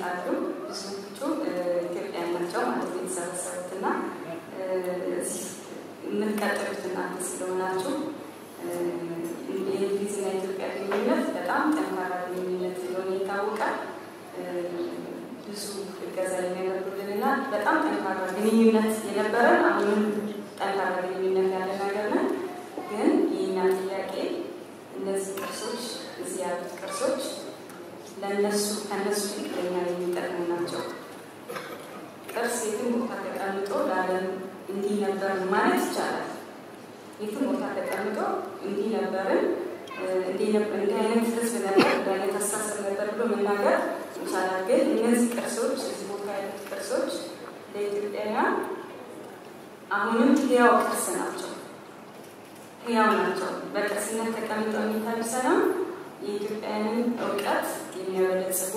ይመጣሉ። ብዙዎቹ ኢትዮጵያ ናቸው ማለት ነው የተሰበሰቡት እና እዚህ የምትቀጥሉት እናንተ ስለሆናችሁ የእንግሊዝና የኢትዮጵያ ግንኙነት በጣም ጠንካራ ግንኙነት እንደሆነ ይታወቃል። ብዙ እገዛ የሚያደርጉልንና በጣም ጠንካራ ግንኙነት የነበረን አሁንም ጠንካራ ግንኙነት ያለ ነገር ነን። ግን የእኛ ጥያቄ እነዚህ ቅርሶች እዚህ ያሉት ቅርሶች ለእነሱ ከእነሱ ይልቅ ለእኛ የሚጠቅሙ ናቸው። ቅርስ የትም ቦታ ተቀምጦ ለዓለም እንዲህ ነበር ማለት ይቻላል። የትም ቦታ ተቀምጦ እንዲህ ነበርን፣ እንዲህ አይነት ህዝብ ነበር፣ እንዲህ አይነት አስተሳሰብ ነበር ብሎ መናገር ይቻላል። ግን እነዚህ ቅርሶች እዚህ ቦታ ያሉት ቅርሶች ለኢትዮጵያውያን አሁንም ህያው ቅርስ ናቸው። ህያው ናቸው። በቅርስነት ተቀምጠው የሚታዩ ሳይሆን የኢትዮጵያውያንን እውቀት የሚያበለጽጉ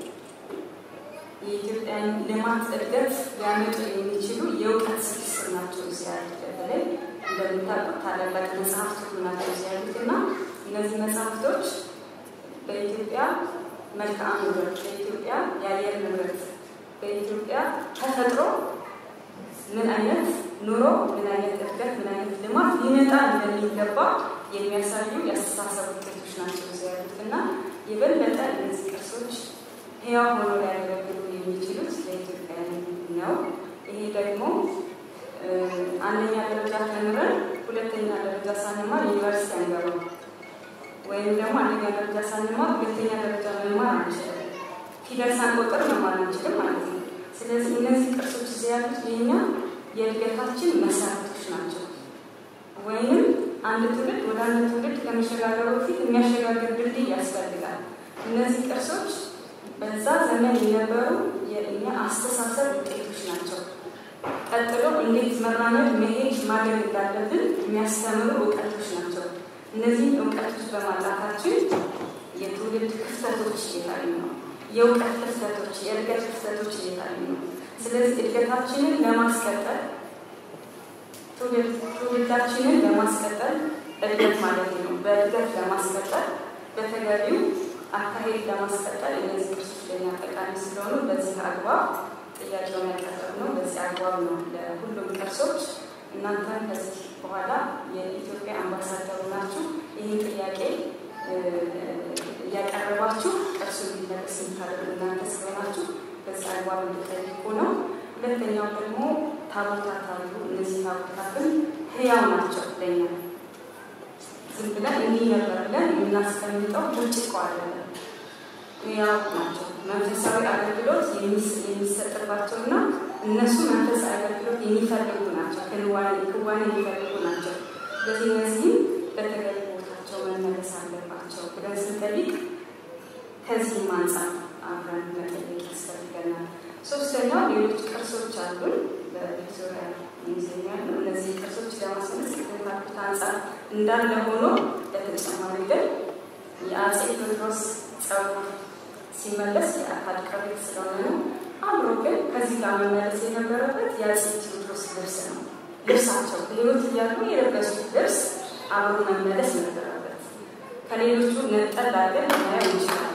የኢትዮጵያን ልማት እድገት ሊያመጡ የሚችሉ የእውቀት ስብስብ ናቸው እዚህ ያሉት። በተለይ እንደምታውቁት ታላላቅ መጽሐፍት ሁሉ ናቸው እዚህ ያሉት እና እነዚህ መጽሐፍቶች በኢትዮጵያ መልክዓ ንብረት፣ በኢትዮጵያ የአየር ንብረት፣ በኢትዮጵያ ተፈጥሮ ምን አይነት ኑሮ፣ ምን አይነት እድገት፣ ምን አይነት ልማት ሊመጣ እንደሚገባ የሚያሳዩ የአስተሳሰብ ውጤቶች ናቸው እዚህ ያሉት እና የበለጠ እነዚህ ቅርሶች ህያው ሆኖ ሊያገለግሉ የሚችሉት ለኢትዮጵያውያን ነው። ይሄ ደግሞ አንደኛ ደረጃ ተምረን ሁለተኛ ደረጃ ሳንማር ዩኒቨርሲቲ አንገባም፣ ወይም ደግሞ አንደኛ ደረጃ ሳንማር ሁለተኛ ደረጃ መማር አንችልም። ፊደል ሳንቆጥር መማር አንችልም ማለት ነው። ስለዚህ እነዚህ ቅርሶች እዚህ ያሉት የኛ የእድገታችን መሰረቶች ናቸው። ወይም አንድ ትውልድ ወደ አንድ ትውልድ ከመሸጋገሩ በፊት የሚያሸጋግር ድልድይ ያስፈልጋል። እነዚህ ቅርሶች በዛ ዘመን የነበሩ የእኛ አስተሳሰብ ውጤቶች ናቸው። ቀጥሎ እንዴት መራመድ፣ መሄድ፣ ማድረግ እንዳለብን የሚያስተምሩ እውቀቶች ናቸው። እነዚህ እውቀቶች በማጣታችን የትውልድ ክፍተቶች እየታዩ ነው። የእውቀት ክፍተቶች፣ የእድገት ክፍተቶች እየታዩ ነው። ስለዚህ እድገታችንን ለማስቀጠል ትውልዳችንን ለማስቀጠል እድገት ማለት ነው። በእድገት ለማስቀጠል በተገቢው አካሄድ ለማስቀጠል እነዚህ ቅርሶች ለኛ ጠቃሚ ስለሆኑ በዚህ አግባብ ጥያቄውን ያቀረብነው በዚህ አግባብ ነው። ለሁሉም ቅርሶች እናንተም ከዚህ በኋላ የኢትዮጵያ አምባሳደሩ ናችሁ። ይህን ጥያቄ እያቀረባችሁ ቅርሱ እንዲመለስ የምታደርጉ እናንተ ስለሆናችሁ በዚህ አግባብ እንድጠይቁ ነው። ሁለተኛው ደግሞ ታቦታት አሉ። እነዚህ ታቦታትን ህያው ናቸው ለኛ ዝም ብለን እንዲህ ነበር ብለን የምናስቀምጠው ብርጭቆ አይደለም። ህያው ናቸው። መንፈሳዊ አገልግሎት የሚሰጥባቸውና እነሱ መንፈሳዊ አገልግሎት የሚፈልጉ ናቸው። ክንዋኔ ክዋኔ የሚፈልጉ ናቸው። ስለዚህ እነዚህም በተገቢ ቦታቸው መመለስ አለባቸው ብለን ስንጠይቅ ከዚህም አንጻር አብረን መጠየቅ ያስፈልገናል። ሶስተኛው ሌሎች ቅርሶች አሉን በቪክቶሪያ ሙዚየም ያሉ እነዚህ ቅርሶች ለማስመለስ ከተካቱት አንጻር እንዳለ ሆኖ በተጨማሪ ግን የአጼ ቴዎድሮስ ጸጉር ሲመለስ የአካል ቅሪት ስለሆነ ነው። አብሮ ግን ከዚህ ጋር መመለስ የነበረበት የአጼ ቴዎድሮስ ልብስ ነው። ልብሳቸው በሕይወት እያሉ የለበሱት ልብስ አብሮ መመለስ ነበረበት። ከሌሎቹ ነጠል አድርገን ልናየው እንችላለን።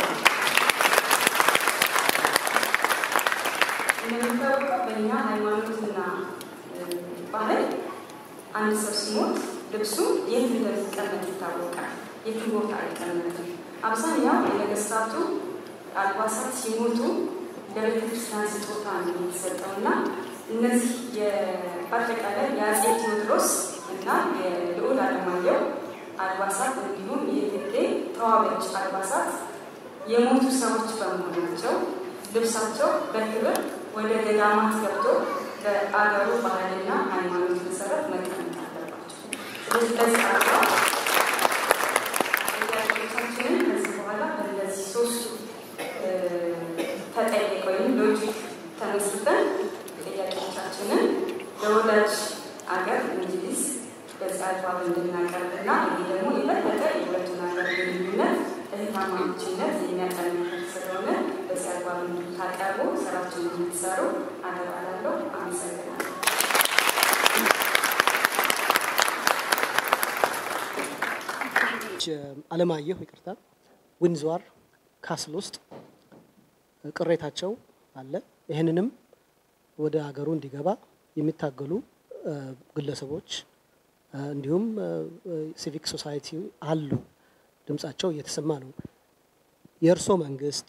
እንደሚታወቀው በእኛ ሃይማኖትና ባህል አንድ ሰው ሲሞት ልብሱ የት እንደሚቀመጥ ይታወቃል። የትም ቦታ አይቀመጥም። አብዛኛው የነገስታቱ አልባሳት ሲሞቱ ለቤተ ክርስቲያን ስጦታ ነው የሚሰጠው እና እነዚህ በአጠቃላይ የአጼ ቴዎድሮስ እና የልዑል አለማየሁ አልባሳት እንዲሁም የእቴጌ ተዋበች አልባሳት የሞቱ ሰዎች በመሆናቸው ልብሳቸው በክብር ወደ ገዳማት ገብቶ በአገሩ ባህልና ሃይማኖት መሰረት መቀመጥ አለባቸው። ስለዚህ በዚህ አግባብ ጥያቄዎቻችንን ከዚህ በኋላ በእነዚህ ሶስቱ ተጠየቅ ወይም ሎጂክ ተመስርተን ጥያቄዎቻችንን ለወዳጅ አገር እንግሊዝ በዚህ አግባብ እንድናቀርብና ይሄ ደግሞ የበለጠ የሁለቱን ሀገር ግንኙነት እህትማማችነት የሚያጠናክር ስለሆነ በዚህ አግባብ እንድታቀርቡ ስራችንን እንድትሰሩ አደራ እላለሁ። አመሰግናለሁ። አለማየሁ ይቅርታ፣ ዊንዝዋር ካስል ውስጥ ቅሬታቸው አለ። ይህንንም ወደ ሀገሩ እንዲገባ የሚታገሉ ግለሰቦች እንዲሁም ሲቪክ ሶሳይቲ አሉ። ድምጻቸው እየተሰማ ነው። የእርሶ መንግስት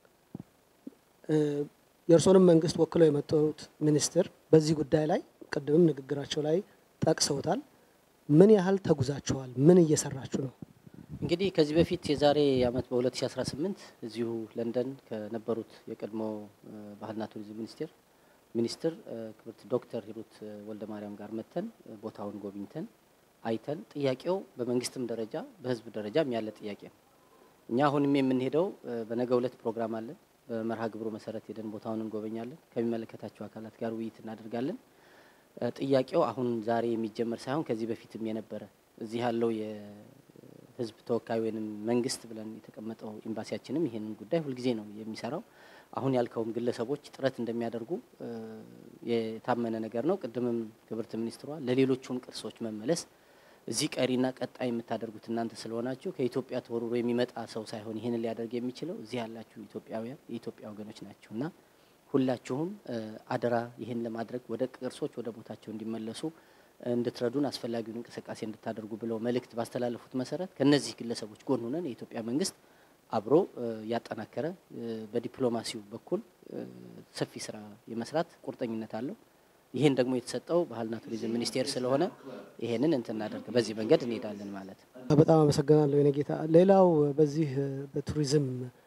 የእርሶንም መንግስት ወክለው የመጡት ሚኒስትር በዚህ ጉዳይ ላይ ቅድምም ንግግራቸው ላይ ጠቅሰውታል። ምን ያህል ተጉዛችኋል? ምን እየሰራችሁ ነው? እንግዲህ ከዚህ በፊት የዛሬ አመት በ2018 እዚሁ ለንደን ከነበሩት የቀድሞ ባህልና ቱሪዝም ሚኒስቴር ሚኒስትር ክብርት ዶክተር ሂሩት ወልደ ማርያም ጋር መተን ቦታውን ጎብኝተን አይተን ጥያቄው በመንግስትም ደረጃ በህዝብ ደረጃም ያለ ጥያቄ ነው። እኛ አሁንም የምንሄደው በነገ ሁለት ፕሮግራም አለን። በመርሃ ግብሩ መሰረት ሄደን ቦታውን እንጎበኛለን። ከሚመለከታቸው አካላት ጋር ውይይት እናደርጋለን። ጥያቄው አሁን ዛሬ የሚጀመር ሳይሆን ከዚህ በፊትም የነበረ እዚህ ያለው የህዝብ ተወካይ ወይም መንግስት ብለን የተቀመጠው ኤምባሲያችንም ይሄንን ጉዳይ ሁልጊዜ ነው የሚሰራው። አሁን ያልከውም ግለሰቦች ጥረት እንደሚያደርጉ የታመነ ነገር ነው። ቅድምም ክብርት ሚኒስትሯ ለሌሎቹም ቅርሶች መመለስ እዚህ ቀሪና ቀጣይ የምታደርጉት እናንተ ስለሆናችሁ ከኢትዮጵያ ተወርሮ የሚመጣ ሰው ሳይሆን ይህንን ሊያደርግ የሚችለው እዚህ ያላችሁ ኢትዮጵያውያን የኢትዮጵያ ወገኖች ናችሁ እና ሁላችሁም አደራ ይህን ለማድረግ ወደ ቅርሶች ወደ ቦታቸው እንዲመለሱ እንድትረዱን አስፈላጊውን እንቅስቃሴ እንድታደርጉ ብለው መልእክት ባስተላለፉት መሰረት ከነዚህ ግለሰቦች ጎን ሆነን የኢትዮጵያ መንግስት አብሮ ያጠናከረ በዲፕሎማሲው በኩል ሰፊ ስራ የመስራት ቁርጠኝነት አለው። ይህን ደግሞ የተሰጠው ባህልና ቱሪዝም ሚኒስቴር ስለሆነ ይሄንን እንትን እናደርግ በዚህ መንገድ እንሄዳለን ማለት ነው። በጣም አመሰግናለሁ የኔ ጌታ። ሌላው በዚህ በቱሪዝም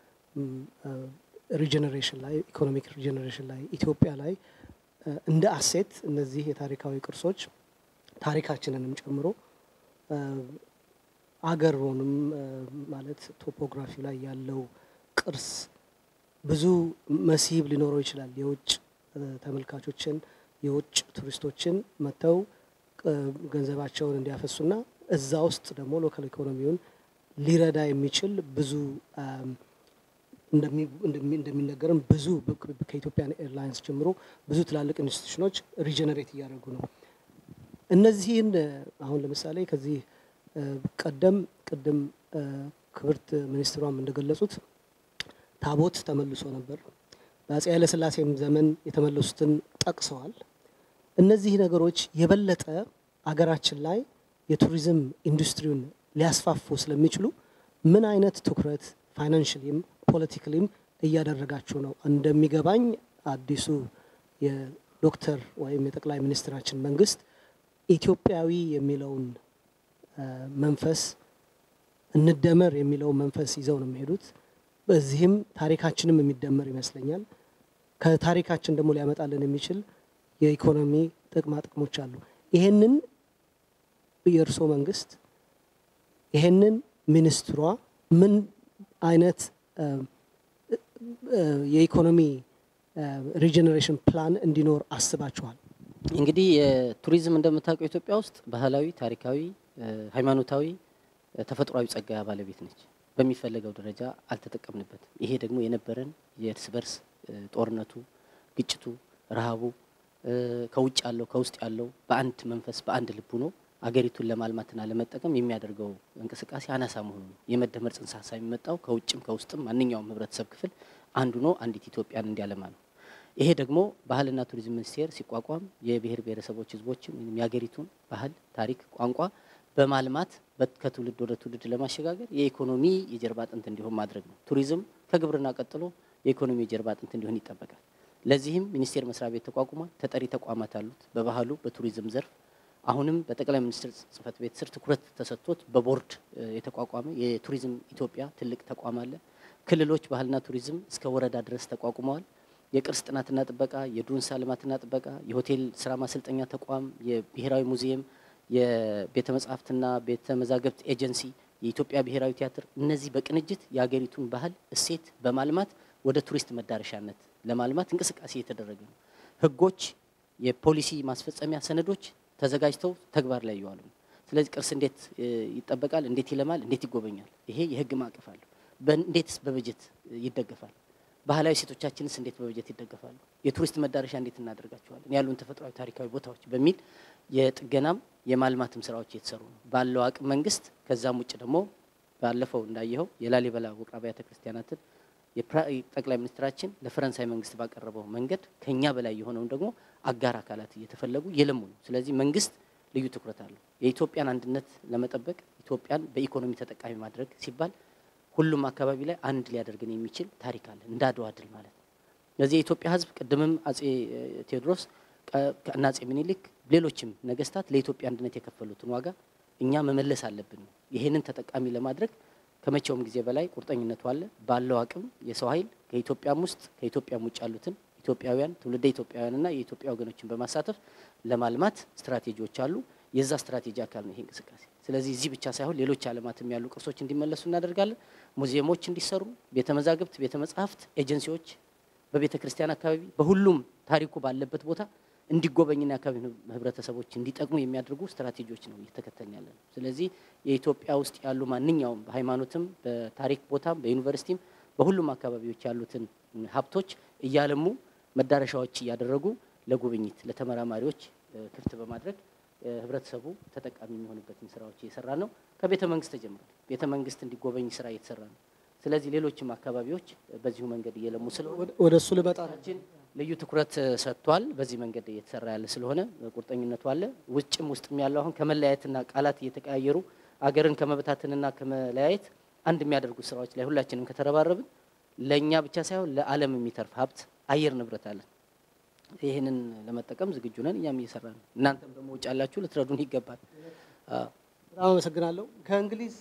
ሪጀኔሬሽን ላይ ኢኮኖሚክ ሪጀኔሬሽን ላይ ኢትዮጵያ ላይ እንደ አሴት እነዚህ የታሪካዊ ቅርሶች ታሪካችንንም ጨምሮ አገሩንም ማለት ቶፖግራፊ ላይ ያለው ቅርስ ብዙ መስህብ ሊኖረው ይችላል። የውጭ ተመልካቾችን የውጭ ቱሪስቶችን መጥተው ገንዘባቸውን እንዲያፈሱና እዛ ውስጥ ደግሞ ሎካል ኢኮኖሚውን ሊረዳ የሚችል ብዙ እንደሚነገርም ብዙ ከኢትዮጵያን ኤርላይንስ ጀምሮ ብዙ ትላልቅ ኢንስቲቱሽኖች ሪጀነሬት እያደረጉ ነው። እነዚህን አሁን ለምሳሌ ከዚህ ቀደም ቅድም ክብርት ሚኒስትሯም እንደገለጹት ታቦት ተመልሶ ነበር። በአፄ ኃይለሥላሴም ዘመን የተመለሱትን ጠቅሰዋል። እነዚህ ነገሮች የበለጠ አገራችን ላይ የቱሪዝም ኢንዱስትሪውን ሊያስፋፉ ስለሚችሉ ምን አይነት ትኩረት ፋይናንሽሊም ፖለቲካሊም እያደረጋችሁ ነው? እንደሚገባኝ አዲሱ የዶክተር ወይም የጠቅላይ ሚኒስትራችን መንግስት ኢትዮጵያዊ የሚለውን መንፈስ እንደመር የሚለውን መንፈስ ይዘው ነው የሚሄዱት። በዚህም ታሪካችንም የሚደመር ይመስለኛል። ከታሪካችን ደግሞ ሊያመጣልን የሚችል የኢኮኖሚ ጥቅማ ጥቅሞች አሉ። ይሄንን የእርስዎ መንግስት ይሄንን ሚኒስትሯ ምን አይነት የኢኮኖሚ ሪጀኔሬሽን ፕላን እንዲኖር አስባችኋል? እንግዲህ የቱሪዝም እንደምታውቀው ኢትዮጵያ ውስጥ ባህላዊ፣ ታሪካዊ፣ ሃይማኖታዊ፣ ተፈጥሯዊ ጸጋ ባለቤት ነች። በሚፈለገው ደረጃ አልተጠቀምንበትም። ይሄ ደግሞ የነበረን የእርስ በርስ ጦርነቱ፣ ግጭቱ፣ ረሃቡ ከውጭ ያለው ከውስጥ ያለው በአንድ መንፈስ በአንድ ልቡ ነው አገሪቱን ለማልማትና ለመጠቀም የሚያደርገው እንቅስቃሴ አናሳ መሆኑ ነው። የመደመር ጽንሰ ሀሳብ የሚመጣው ከውጭም ከውስጥም ማንኛውም ህብረተሰብ ክፍል አንዱ ነው አንዲት ኢትዮጵያን እንዲያለማ ነው። ይሄ ደግሞ ባህልና ቱሪዝም ሚኒስቴር ሲቋቋም የብሔር ብሔረሰቦች ህዝቦችን ወይም የሀገሪቱን ባህል፣ ታሪክ፣ ቋንቋ በማልማት ከትውልድ ወደ ትውልድ ለማሸጋገር የኢኮኖሚ የጀርባ አጥንት እንዲሆን ማድረግ ነው። ቱሪዝም ከግብርና ቀጥሎ የኢኮኖሚ የጀርባ አጥንት እንዲሆን ይጠበቃል። ለዚህም ሚኒስቴር መስሪያ ቤት ተቋቁሟል። ተጠሪ ተቋማት አሉት። በባህሉ በቱሪዝም ዘርፍ አሁንም በጠቅላይ ሚኒስትር ጽህፈት ቤት ስር ትኩረት ተሰጥቶት በቦርድ የተቋቋመ የቱሪዝም ኢትዮጵያ ትልቅ ተቋም አለ። ክልሎች ባህልና ቱሪዝም እስከ ወረዳ ድረስ ተቋቁመዋል። የቅርስ ጥናትና ጥበቃ፣ የዱንሳ ልማትና ጥበቃ፣ የሆቴል ስራ ማሰልጠኛ ተቋም፣ የብሔራዊ ሙዚየም፣ የቤተ መጻሕፍትና ቤተ መዛግብት ኤጀንሲ፣ የኢትዮጵያ ብሔራዊ ቲያትር እነዚህ በቅንጅት የሀገሪቱን ባህል እሴት በማልማት ወደ ቱሪስት መዳረሻነት ለማልማት እንቅስቃሴ የተደረገ ነው። ህጎች፣ የፖሊሲ ማስፈጸሚያ ሰነዶች ተዘጋጅተው ተግባር ላይ እየዋሉ ነው። ስለዚህ ቅርስ እንዴት ይጠበቃል? እንዴት ይለማል? እንዴት ይጎበኛል? ይሄ የህግ ማዕቀፍ አለው። እንዴትስ በበጀት ይደገፋል? ባህላዊ ሴቶቻችንስ እንዴት በበጀት ይደገፋሉ? የቱሪስት መዳረሻ እንዴት እናደርጋቸዋለን? ያሉን ተፈጥሯዊ ታሪካዊ ቦታዎች በሚል የጥገናም የማልማትም ስራዎች እየተሰሩ ነው ባለው አቅም መንግስት። ከዛም ውጭ ደግሞ ባለፈው እንዳየኸው የላሊበላ ውቅር አብያተ ክርስቲያናትን ጠቅላይ ሚኒስትራችን ለፈረንሳይ መንግስት ባቀረበው መንገድ ከኛ በላይ የሆነውን ደግሞ አጋር አካላት እየተፈለጉ የለሙ ነው። ስለዚህ መንግስት ልዩ ትኩረት አለው። የኢትዮጵያን አንድነት ለመጠበቅ ኢትዮጵያን በኢኮኖሚ ተጠቃሚ ማድረግ ሲባል ሁሉም አካባቢ ላይ አንድ ሊያደርግን የሚችል ታሪክ አለ፣ እንደ አድዋ ድል ማለት ነው። ስለዚህ የኢትዮጵያ ሕዝብ ቅድምም አጼ ቴዎድሮስ እና አጼ ምኒልክ ሌሎችም ነገስታት ለኢትዮጵያ አንድነት የከፈሉትን ዋጋ እኛ መመለስ አለብን። ይሄንን ተጠቃሚ ለማድረግ ከመቼውም ጊዜ በላይ ቁርጠኝነቱ አለ። ባለው አቅም የሰው ኃይል ከኢትዮጵያም ውስጥ ከኢትዮጵያም ውጭ ያሉትን ኢትዮጵያውያን ትውልደ ኢትዮጵያውያንና የኢትዮጵያ ወገኖችን በማሳተፍ ለማልማት ስትራቴጂዎች አሉ። የዛ ስትራቴጂ አካል ነው ይሄ እንቅስቃሴ። ስለዚህ እዚህ ብቻ ሳይሆን ሌሎች ዓለማትም ያሉ ቅርሶች እንዲመለሱ እናደርጋለን። ሙዚየሞች እንዲሰሩ፣ ቤተ መዛግብት፣ ቤተ መጻሕፍት፣ ኤጀንሲዎች በቤተ ክርስቲያን አካባቢ በሁሉም ታሪኩ ባለበት ቦታ እንዲጎበኝና የአካባቢ ህብረተሰቦች እንዲጠቅሙ የሚያደርጉ ስትራቴጂዎች ነው እየተከተልን ያለ ነው። ስለዚህ የኢትዮጵያ ውስጥ ያሉ ማንኛውም በሃይማኖትም፣ በታሪክ ቦታም፣ በዩኒቨርሲቲም በሁሉም አካባቢዎች ያሉትን ሀብቶች እያለሙ መዳረሻዎች እያደረጉ ለጉብኝት ለተመራማሪዎች ክፍት በማድረግ ህብረተሰቡ ተጠቃሚ የሚሆንበትን ስራዎች እየሰራ ነው። ከቤተ መንግስት ተጀምሯል። ቤተ መንግስት እንዲጎበኝ ስራ እየተሰራ ነው። ስለዚህ ሌሎችም አካባቢዎች በዚሁ መንገድ እየለሙ ስለሆነ ወደ እሱ ልመጣ ችን ልዩ ትኩረት ሰጥቷል። በዚህ መንገድ እየተሰራ ያለ ስለሆነ ቁርጠኝነቱ አለ። ውጭም ውስጥም ያለው አሁን ከመለያየትና ቃላት እየተቀያየሩ አገርን ከመበታተንና ከመለያየት አንድ የሚያደርጉ ስራዎች ላይ ሁላችንም ከተረባረብን ለእኛ ብቻ ሳይሆን ለዓለም የሚተርፍ ሀብት አየር ንብረት አለን። ይህንን ለመጠቀም ዝግጁ ነን። እኛም እየሰራ ነው። እናንተም ደግሞ ውጭ ያላችሁ ልትረዱን ይገባል። በጣም አመሰግናለሁ። ከእንግሊዝ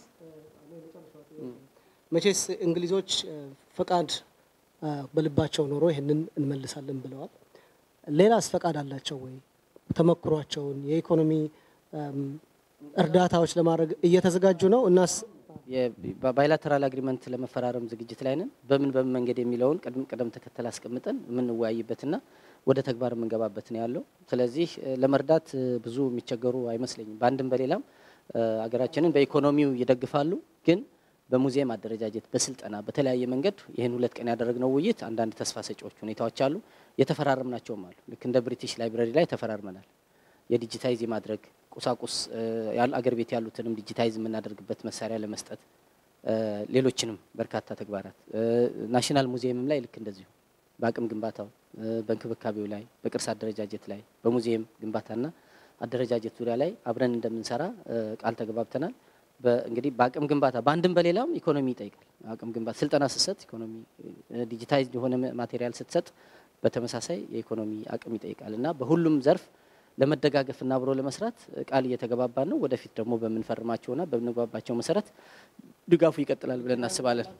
መቼስ እንግሊዞች ፈቃድ በልባቸው ኖሮ ይህንን እንመልሳለን ብለዋል። ሌላስ ፈቃድ አላቸው ወይ? ተመክሯቸውን የኢኮኖሚ እርዳታዎች ለማድረግ እየተዘጋጁ ነው እናስ ባይላተራል አግሪመንት ለመፈራረም ዝግጅት ላይ ነን። በምን በምን መንገድ የሚለውን ቅደም ተከተል አስቀምጠን የምንወያይበትና ወደ ተግባር የምንገባበት ነው ያለው። ስለዚህ ለመርዳት ብዙ የሚቸገሩ አይመስለኝም። በአንድም በሌላም አገራችንን በኢኮኖሚው ይደግፋሉ። ግን በሙዚየም አደረጃጀት፣ በስልጠና በተለያየ መንገድ ይህን ሁለት ቀን ያደረግነው ውይይት አንዳንድ ተስፋ ሰጪዎች ሁኔታዎች አሉ። የተፈራረምናቸውም አሉ። ልክ እንደ ብሪቲሽ ላይብረሪ ላይ ተፈራርመናል። የዲጂታይዝ የማድረግ ቁሳቁስ አገር ቤት ያሉትንም ዲጂታይዝ የምናደርግበት መሳሪያ ለመስጠት ሌሎችንም በርካታ ተግባራት ናሽናል ሙዚየምም ላይ ልክ እንደዚሁ በአቅም ግንባታው፣ በእንክብካቤው ላይ፣ በቅርስ አደረጃጀት ላይ፣ በሙዚየም ግንባታና አደረጃጀት ዙሪያ ላይ አብረን እንደምንሰራ ቃል ተገባብተናል። እንግዲህ በአቅም ግንባታ በአንድም በሌላም ኢኮኖሚ ይጠይቃል። አቅም ግንባታ ስልጠና ስትሰጥ ኢኮኖሚ፣ ዲጂታይዝ የሆነ ማቴሪያል ስትሰጥ በተመሳሳይ የኢኮኖሚ አቅም ይጠይቃል እና በሁሉም ዘርፍ ለመደጋገፍና አብሮ ለመስራት ቃል እየተገባባን ነው። ወደፊት ደግሞ በምንፈርማቸውና በምንግባባቸው መሰረት ድጋፉ ይቀጥላል ብለን እናስባለን።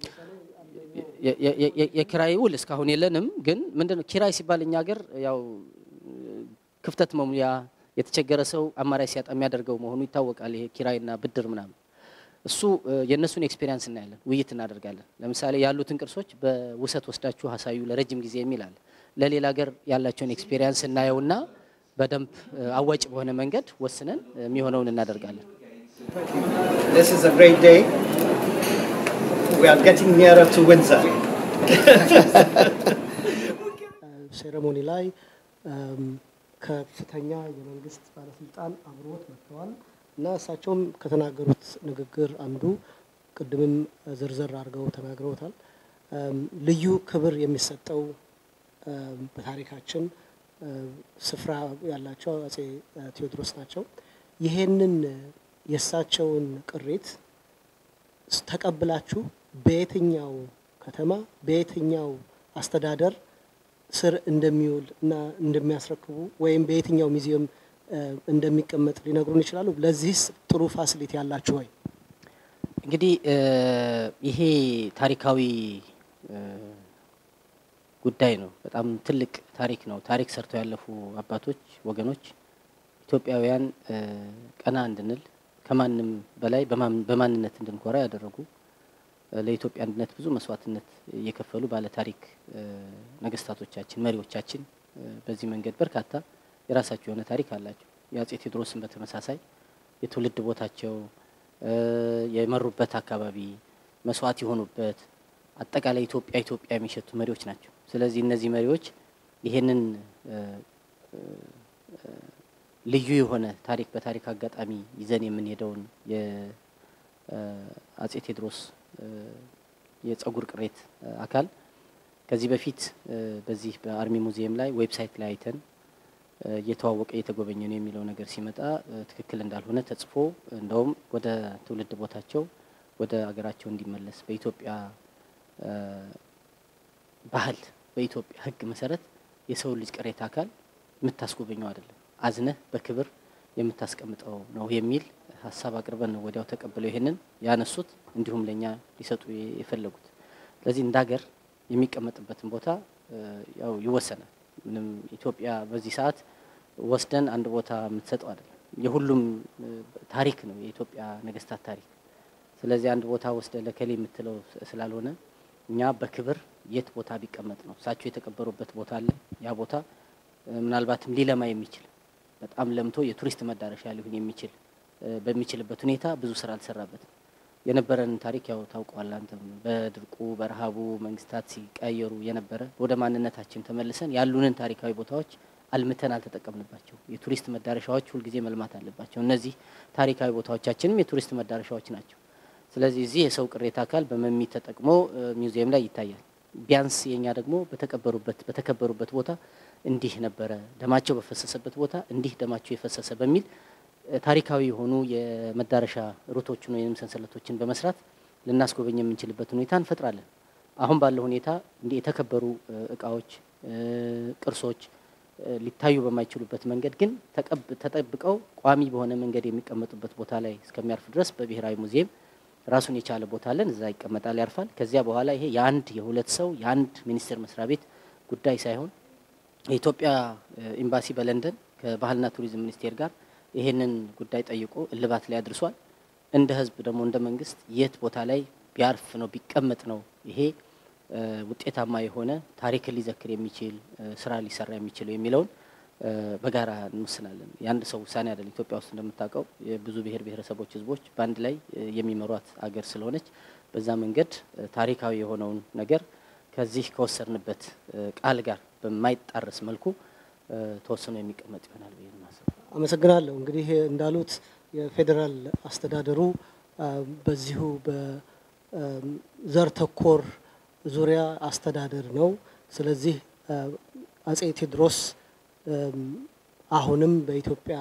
የኪራይ ውል እስካሁን የለንም። ግን ምንድነው ኪራይ ሲባል እኛ ሀገር ያው ክፍተት መሙያ የተቸገረ ሰው አማራጭ ሲያጣ የሚያደርገው መሆኑ ይታወቃል። ይሄ ኪራይና ብድር ምናምን እሱ የእነሱን ኤክስፔሪንስ እናያለን፣ ውይይት እናደርጋለን። ለምሳሌ ያሉትን ቅርሶች በውሰት ወስዳችሁ አሳዩ ለረጅም ጊዜ የሚል አለ። ለሌላ ሀገር ያላቸውን ኤክስፔሪንስ እናየውና በደንብ አዋጭ በሆነ መንገድ ወስነን የሚሆነውን እናደርጋለን። This is a great day. We are getting nearer to Windsor. ሴሬሞኒ ላይ ከፍተኛ የመንግስት ባለስልጣን አብሮት መጥተዋል እና እሳቸውም ከተናገሩት ንግግር አንዱ ቅድምም ዝርዝር አድርገው ተናግረውታል። ልዩ ክብር የሚሰጠው በታሪካችን ስፍራ ያላቸው አጼ ቴዎድሮስ ናቸው። ይሄንን የእሳቸውን ቅሪት ተቀብላችሁ በየትኛው ከተማ በየትኛው አስተዳደር ስር እንደሚውል እና እንደሚያስረክቡ ወይም በየትኛው ሙዚየም እንደሚቀመጥ ሊነግሩን ይችላሉ? ለዚህስ ጥሩ ፋሲሊቲ ያላችሁ ወይ? እንግዲህ ይሄ ታሪካዊ ጉዳይ ነው። በጣም ትልቅ ታሪክ ነው። ታሪክ ሰርተው ያለፉ አባቶች፣ ወገኖች ኢትዮጵያውያን ቀና እንድንል ከማንም በላይ በማንነት እንድንኮራ ያደረጉ ለኢትዮጵያ አንድነት ብዙ መስዋዕትነት እየከፈሉ ባለ ታሪክ ነገስታቶቻችን፣ መሪዎቻችን በዚህ መንገድ በርካታ የራሳቸው የሆነ ታሪክ አላቸው። የአጼ ቴዎድሮስን በተመሳሳይ የትውልድ ቦታቸው የመሩበት አካባቢ መስዋዕት የሆኑበት አጠቃላይ ኢትዮጵያ ኢትዮጵያ የሚሸቱ መሪዎች ናቸው። ስለዚህ እነዚህ መሪዎች ይሄንን ልዩ የሆነ ታሪክ በታሪክ አጋጣሚ ይዘን የምንሄደውን የአጼ ቴዎድሮስ የጸጉር ቅሬት አካል ከዚህ በፊት በዚህ በአርሚ ሙዚየም ላይ ዌብሳይት ላይ አይተን እየተዋወቀ እየተጎበኘ ነው የሚለው ነገር ሲመጣ ትክክል እንዳልሆነ ተጽፎ እንደውም ወደ ትውልድ ቦታቸው ወደ አገራቸው እንዲመለስ በኢትዮጵያ ባህል በኢትዮጵያ ሕግ መሰረት የሰው ልጅ ቅሬታ አካል የምታስጎበኘው አይደለም፣ አዝነህ በክብር የምታስቀምጠው ነው የሚል ሀሳብ አቅርበን ነው ወዲያው ተቀብለው ይሄንን ያነሱት፣ እንዲሁም ለእኛ ሊሰጡ የፈለጉት። ስለዚህ እንደ ሀገር የሚቀመጥበትን ቦታ ያው ይወሰናል። ምንም ኢትዮጵያ በዚህ ሰዓት ወስደን አንድ ቦታ የምትሰጠው አይደለም። የሁሉም ታሪክ ነው የኢትዮጵያ ነገስታት ታሪክ። ስለዚህ አንድ ቦታ ወስደ ለከሌ የምትለው ስላልሆነ እኛ በክብር የት ቦታ ቢቀመጥ ነው እሳቸው የተቀበሩበት ቦታ አለ። ያ ቦታ ምናልባትም ሊለማ የሚችል በጣም ለምቶ የቱሪስት መዳረሻ ሊሆን የሚችል በሚችልበት ሁኔታ ብዙ ስራ አልሰራበትም። የነበረን ታሪክ ያው ታውቀዋል አንተም። በድርቁ በረሃቡ መንግስታት ሲቀየሩ የነበረ ወደ ማንነታችን ተመልሰን ያሉንን ታሪካዊ ቦታዎች አልምተን አልተጠቀምንባቸው። የቱሪስት መዳረሻዎች ሁልጊዜ መልማት አለባቸው። እነዚህ ታሪካዊ ቦታዎቻችንም የቱሪስት መዳረሻዎች ናቸው። ስለዚህ እዚህ የሰው ቅሬታ አካል በመሚ ተጠቅሞ ሚውዚየም ላይ ይታያል። ቢያንስ የኛ ደግሞ በተቀበሩበት በተከበሩበት ቦታ እንዲህ ነበረ ደማቸው በፈሰሰበት ቦታ እንዲህ ደማቸው የፈሰሰ በሚል ታሪካዊ የሆኑ የመዳረሻ ሩቶችን ወይም ሰንሰለቶችን በመስራት ልናስጎበኝ የምንችልበት ሁኔታ እንፈጥራለን። አሁን ባለው ሁኔታ እንዲህ የተከበሩ እቃዎች፣ ቅርሶች ሊታዩ በማይችሉበት መንገድ ግን ተጠብቀው ቋሚ በሆነ መንገድ የሚቀመጡበት ቦታ ላይ እስከሚያርፍ ድረስ በብሔራዊ ሙዚየም ራሱን የቻለ ቦታ አለን። እዛ ይቀመጣል፣ ያርፋል። ከዚያ በኋላ ይሄ የአንድ የሁለት ሰው የአንድ ሚኒስቴር መስሪያ ቤት ጉዳይ ሳይሆን የኢትዮጵያ ኤምባሲ በለንደን ከባህልና ቱሪዝም ሚኒስቴር ጋር ይሄንን ጉዳይ ጠይቆ እልባት ላይ አድርሷል። እንደ ህዝብ ደግሞ እንደ መንግስት የት ቦታ ላይ ቢያርፍ ነው ቢቀመጥ ነው ይሄ ውጤታማ የሆነ ታሪክን ሊዘክር የሚችል ስራ ሊሰራ የሚችለው የሚለውን በጋራ እንወስናለን። የአንድ ሰው ውሳኔ አይደለም። ኢትዮጵያ ውስጥ እንደምታውቀው የብዙ ብሔር ብሔረሰቦች ህዝቦች በአንድ ላይ የሚመሯት አገር ስለሆነች በዛ መንገድ ታሪካዊ የሆነውን ነገር ከዚህ ከወሰድንበት ቃል ጋር በማይጣረስ መልኩ ተወስኖ የሚቀመጥ ይሆናል ብዬ ማሰብ። አመሰግናለሁ። እንግዲህ እንዳሉት የፌዴራል አስተዳደሩ በዚሁ በዘር ተኮር ዙሪያ አስተዳደር ነው። ስለዚህ አጼ ቴዎድሮስ አሁንም በኢትዮጵያ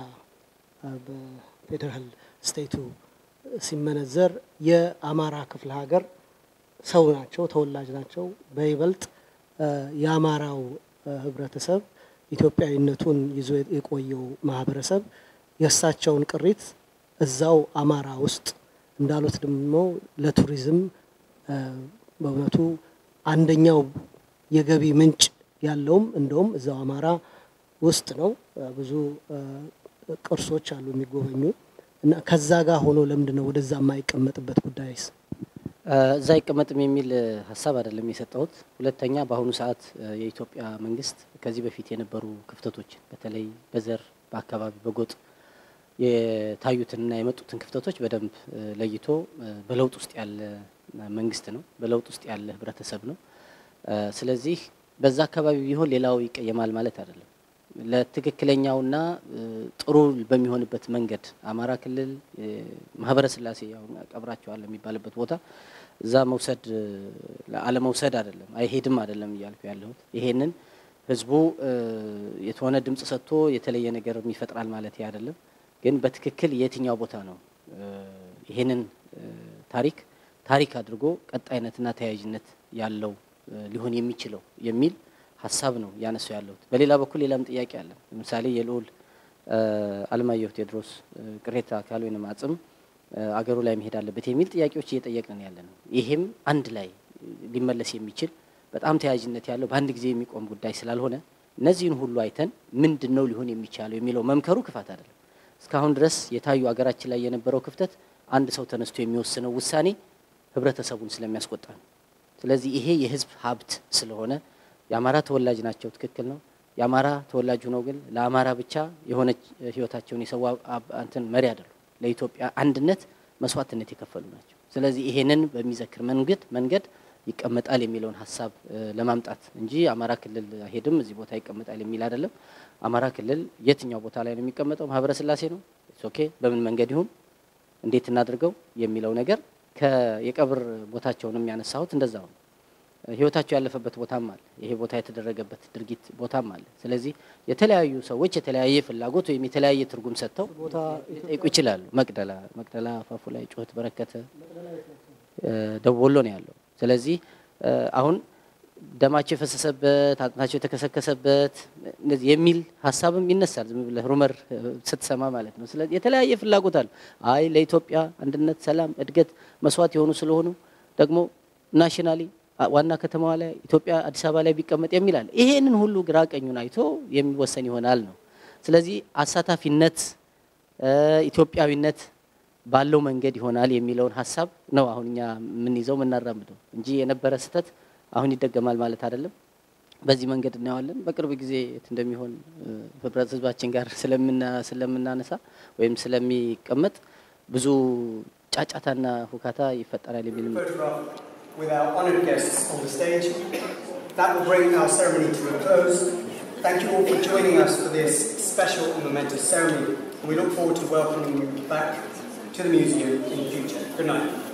በፌዴራል ስቴቱ ሲመነዘር የአማራ ክፍለ ሀገር ሰው ናቸው፣ ተወላጅ ናቸው። በይበልጥ የአማራው ህብረተሰብ ኢትዮጵያዊነቱን ይዞ የቆየው ማህበረሰብ የእሳቸውን ቅሪት እዛው አማራ ውስጥ እንዳሉት ደግሞ ለቱሪዝም በእውነቱ አንደኛው የገቢ ምንጭ ያለውም እንደውም እዛው አማራ ውስጥ ነው። ብዙ ቅርሶች አሉ የሚጎበኙ እና ከዛ ጋር ሆኖ ለምንድን ነው ወደዛ የማይቀመጥበት ጉዳይስ? እዛ አይቀመጥም የሚል ሀሳብ አይደለም የሰጠሁት። ሁለተኛ በአሁኑ ሰዓት የኢትዮጵያ መንግስት ከዚህ በፊት የነበሩ ክፍተቶችን በተለይ በዘር በአካባቢ በጎጥ የታዩትንና የመጡትን ክፍተቶች በደንብ ለይቶ በለውጥ ውስጥ ያለ መንግስት ነው። በለውጥ ውስጥ ያለ ህብረተሰብ ነው። ስለዚህ በዛ አካባቢ ቢሆን ሌላው ይቀየማል ማለት አይደለም። ለትክክለኛውና ጥሩ በሚሆንበት መንገድ አማራ ክልል ማህበረ ስላሴ ያው ቀብራቸዋል የሚባልበት ቦታ እዛ መውሰድ አለመውሰድ አይደለም አይሄድም አይደለም እያልኩ ያለሁት ይሄንን ህዝቡ የተሆነ ድምጽ ሰጥቶ የተለየ ነገር ይፈጥራል ማለት አይደለም። ግን በትክክል የትኛው ቦታ ነው ይሄንን ታሪክ ታሪክ አድርጎ ቀጣይነትና ተያያዥነት ያለው ሊሆን የሚችለው የሚል ሀሳብ ነው ያነሱ ያለሁት። በሌላ በኩል ሌላም ጥያቄ አለ። ለምሳሌ የልዑል አለማየሁ ቴዎድሮስ ቅሬታ አካል ወይም አጽም አገሩ ላይ መሄድ አለበት የሚል ጥያቄዎች እየጠየቅን ያለ ነው። ይሄም አንድ ላይ ሊመለስ የሚችል በጣም ተያያዥነት ያለው በአንድ ጊዜ የሚቆም ጉዳይ ስላልሆነ እነዚህን ሁሉ አይተን ምንድን ነው ሊሆን የሚቻለው የሚለው መምከሩ ክፋት አይደለም። እስካሁን ድረስ የታዩ አገራችን ላይ የነበረው ክፍተት አንድ ሰው ተነስቶ የሚወስነው ውሳኔ ህብረተሰቡን ስለሚያስቆጣ ነው። ስለዚህ ይሄ የህዝብ ሀብት ስለሆነ የአማራ ተወላጅ ናቸው፣ ትክክል ነው። የአማራ ተወላጅ ሆነው ግን ለአማራ ብቻ የሆነች ህይወታቸውን የሰዋ እንትን መሪ አይደሉም። ለኢትዮጵያ አንድነት መስዋዕትነት የከፈሉ ናቸው። ስለዚህ ይሄንን በሚዘክር መንገድ መንገድ ይቀመጣል የሚለውን ሀሳብ ለማምጣት እንጂ አማራ ክልል አይሄድም እዚህ ቦታ ይቀመጣል የሚል አይደለም። አማራ ክልል የትኛው ቦታ ላይ ነው የሚቀመጠው? ማህበረ ስላሴ ነው። ኦኬ፣ በምን መንገድ ይሁን እንዴት እናድርገው የሚለው ነገር የቀብር ቦታቸውንም ያነሳሁት እንደዛው ነው። ህይወታቸው ያለፈበት ቦታም አለ። ይሄ ቦታ የተደረገበት ድርጊት ቦታም አለ። ስለዚህ የተለያዩ ሰዎች የተለያየ ፍላጎት ወይም የተለያየ ትርጉም ሰጥተው ሊጠይቁ ይችላሉ። መቅደላ መቅደላ አፋፉ ላይ ጩኸት በረከተ ደቡብ ወሎ ነው ያለው። ስለዚህ አሁን ደማቸው የፈሰሰበት አጥንታቸው የተከሰከሰበት እንደዚህ የሚል ሀሳብም ይነሳል። ዝም ብለህ ሩመር ስትሰማ ማለት ነው። ስለዚህ የተለያየ ፍላጎት አለ። አይ ለኢትዮጵያ አንድነት፣ ሰላም፣ እድገት መስዋዕት የሆኑ ስለሆኑ ደግሞ ናሽናሊ ዋና ከተማዋ ላይ ኢትዮጵያ አዲስ አበባ ላይ ቢቀመጥ የሚል አለ። ይሄንን ሁሉ ግራ ቀኙን አይቶ የሚወሰን ይሆናል ነው። ስለዚህ አሳታፊነት፣ ኢትዮጵያዊነት ባለው መንገድ ይሆናል የሚለውን ሀሳብ ነው አሁን እኛ የምንይዘው የምናራምደው እንጂ የነበረ ስህተት አሁን ይደገማል ማለት አይደለም። በዚህ መንገድ እናየዋለን። በቅርብ ጊዜ የት እንደሚሆን ህብረት ህዝባችን ጋር ስለምናነሳ ወይም ስለሚቀመጥ ብዙ ጫጫታና ሁካታ ይፈጠራል የሚልም with our honoured guests on the stage. That will bring our ceremony to a close. Thank you all for joining us for this special and momentous ceremony. We look forward to welcoming you back to the museum in the future. Good night.